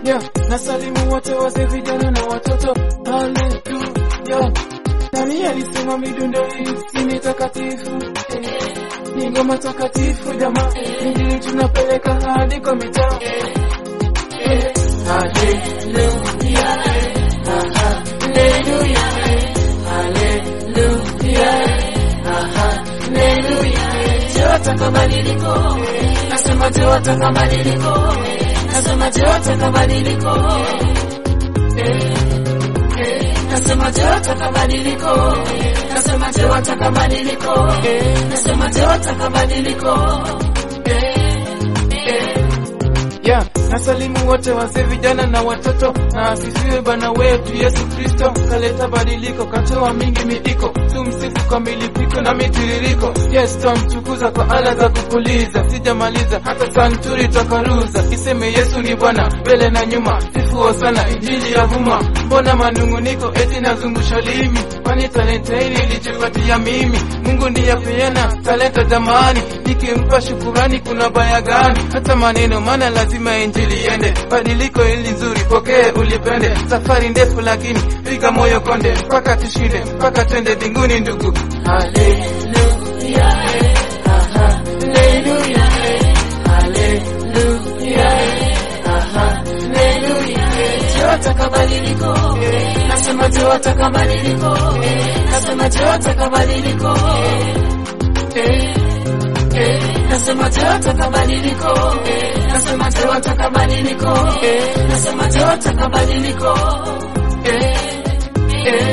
yeah. Nasalimu wote wazee, vijana na watoto, haleluya. Nani alisema midundo hii si ni takatifu? Eh, Ni ngoma takatifu jamaa, injili tunapeleka hadi kwa mitaa. Eh, Haleluya, haleluya, haleluya, haleluya. Je, wataka badiliko? Nasema je, wataka badiliko? Nasema je, wataka badiliko? Eh, eh, Nasema je, wataka badiliko? Nasema je, wataka badiliko? Nasema je, wataka badiliko? Eh, eh. Yeah, nasalimu wote wazee, vijana na watoto, na asifiwe Bwana wetu Yesu Kristo. Kaleta badiliko, katoa mingi miiko, tumsifu kwa milipiko na mitiririko. Yes, twamtukuza kwa ala za kupuliza, sijamaliza hata santuri twakaruza. Iseme Yesu ni Bwana mbele na nyuma, sifuo sana injili ya vuma. Mbona manunguniko eti nazungusha limi? Kwani talenta hili nilijipatia mimi? Mungu ndiye apeana talenta jamani, nikimpa shukurani kuna baya gani? Hata maneno maana lazima injili iende, badiliko hili nzuri, pokee ulipende. Safari ndefu lakini piga moyo konde, mpaka tushinde, mpaka twende mbinguni ndugu. Haleluya, haleluya, haleluya, haleluya. Je, wataka badiliko? Nasema je, wataka badiliko? Nasema je, wataka badiliko? Eh, eh. Nasema je, wataka badiliko? Nasema je, wataka badiliko? Nasema je, wataka badiliko? Eh, eh.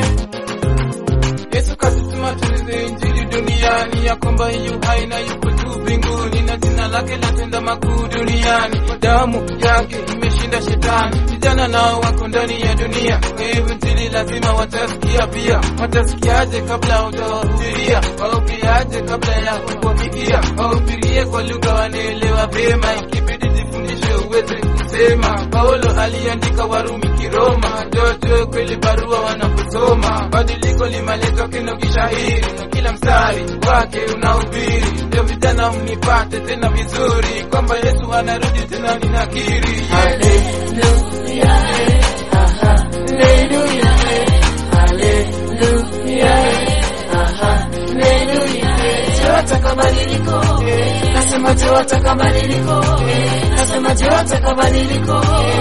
Yesu kasituma tulize injili duniani, ya kwamba yu hai na yuko juu mbinguni, na jina lake latenda makuu duniani. Damu yake imeshinda shetani, vijana nao wako ndani ya dunia. Kwa hivyo injili lazima watasikia pia. Watasikiaje kabla hujawahubiria? Wahubiriaje kabla ya kuwafikia? Wahubirie kwa lugha wanaelewa vyema, ikibidi jifundishe uweze kusema. Paulo aliandika Warumi Kiroma, jojo kweli barua wanaposoma. Badiliko limeletwa kino kishahiri, na kila mstari wake unahubiri. Ndio vijana mnipate tena vizuri, kwamba Yesu anarudi tena, ninakiri Haleluya, haleluya, haleluya, haleluya. Je, wataka badiliko? Nasema je, wataka badiliko? Nasema je, wataka badiliko?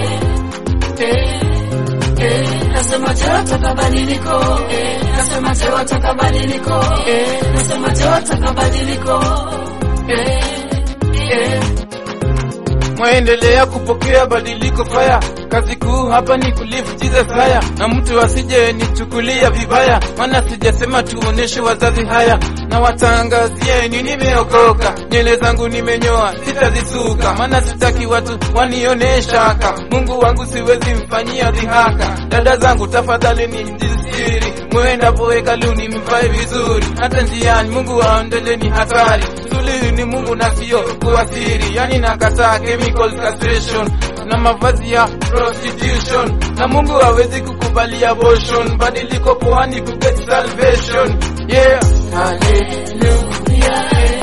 Eh, eh. Nasema je, wataka badiliko? Nasema je, wataka badiliko? Nasema je, wataka badiliko? Eh, eh. mwaendelea kupokea badiliko faya. Kazi kuu hapa ni kulive Jesus haya, na mtu asije nichukulia vibaya, maana sijasema tuoneshe wazazi haya, na watangazieni nimeokoka, nywele zangu nimenyoa, sitazisuka, maana sitaki watu wanione shaka. Mungu wangu siwezi mfanyia dhihaka. Dada zangu tafadhali ni mjisiri, mwendapo hekaluni mvae vizuri, hata njiani Mungu aondoleni hatari. Suluhu ni Mungu na sio kuasiri, yani nakataa chemical castration na mavazi ya prostitution, na Mungu hawezi kukubali abortion. Badiliko poani ku get salvation, yeah. Haleluya,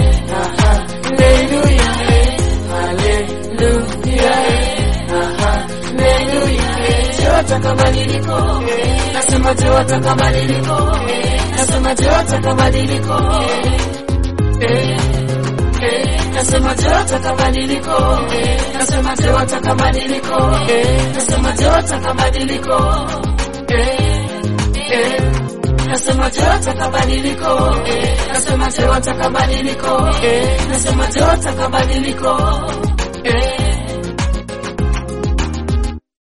haleluya, haleluya, haleluya. Je, wataka badiliko? Nasema je, wataka badiliko? Nasema je, wataka badiliko? Eh, eh. Nasema je, wataka badiliko? Nasema je, wataka badiliko? Nasema je, wataka badiliko? Eh, eh. Nasema je, wataka badiliko? Nasema je, wataka badiliko? Nasema je, wataka badiliko?